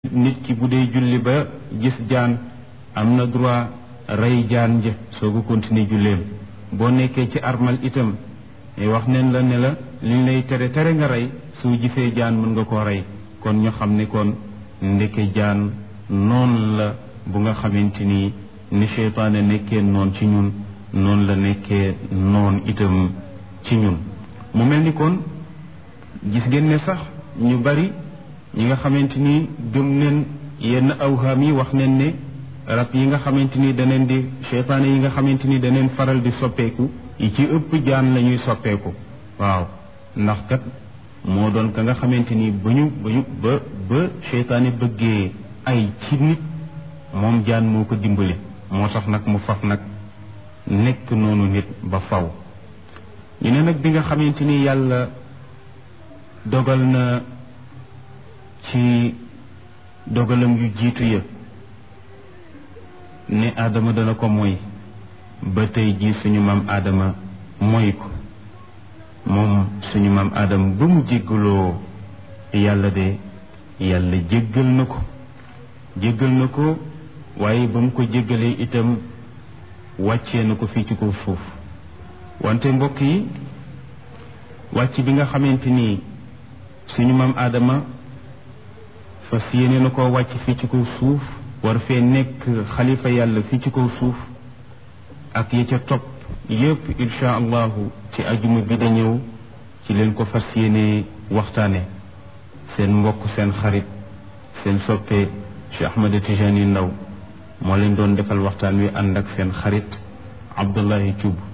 nit ki bu dee julli ba gis jaan am na droit rey jaan ja soo ko continuer julleem boo nekkee ci armal itam wax neen la ne la liñ lay tere tere nga rey soo gisee jaan mën nga koo rey kon ñu xam ne kon ndeke jaan noonu la bu nga xamante ni ni seytaane nekkee noon ci ñun noonu la nekkee noon itam ci ñun mu mel ni kon gis ngeen ne sax ñu bari ñi nga xamante ni gëm neen yenn awhaam yi wax neen ne rab yi nga xamante ni daneen di seytaane yi nga xamante ni daneen faral di soppeeku yi ci ëpp jaan la ñuy soppeeku waaw ndax kat moo doon ka nga xamante ni ba ñu ba ñu ba ba seytaane bëggee ay ci nit moom jaan moo ko dimbali moo tax nag mu faf nag nekk noonu nit ba faw ñu ne nag bi nga xamante ni yàlla dogal na ci dogalam yu jiitu ya ne aadama dana ko moy ba tey jii suñu maam aadama moy ko moom suñu maam aadama ba mu jéggaloo yàlla de yàlla jéggal na ko jéggal na ko waaye ba mu ko jéggalee itam wàccee na ko fii ci kaw suuf wante mbokk yi wàcc bi nga xamante ni suñu maam aadama fas yéene na koo wàcc fii ci kaw suuf war fee nekk xalifa yàlla fii ci kaw suuf ak ya ca topp yépp insha allahu ci ajuma bi da ñëw ci leen ko fas yéene waxtaane seen mbokk seen xarit seen soppe Cheikh Ahmada Tijani Ndaw moo leen doon defal waxtaan wi ànd ak seen xarit Abdullahi Thioub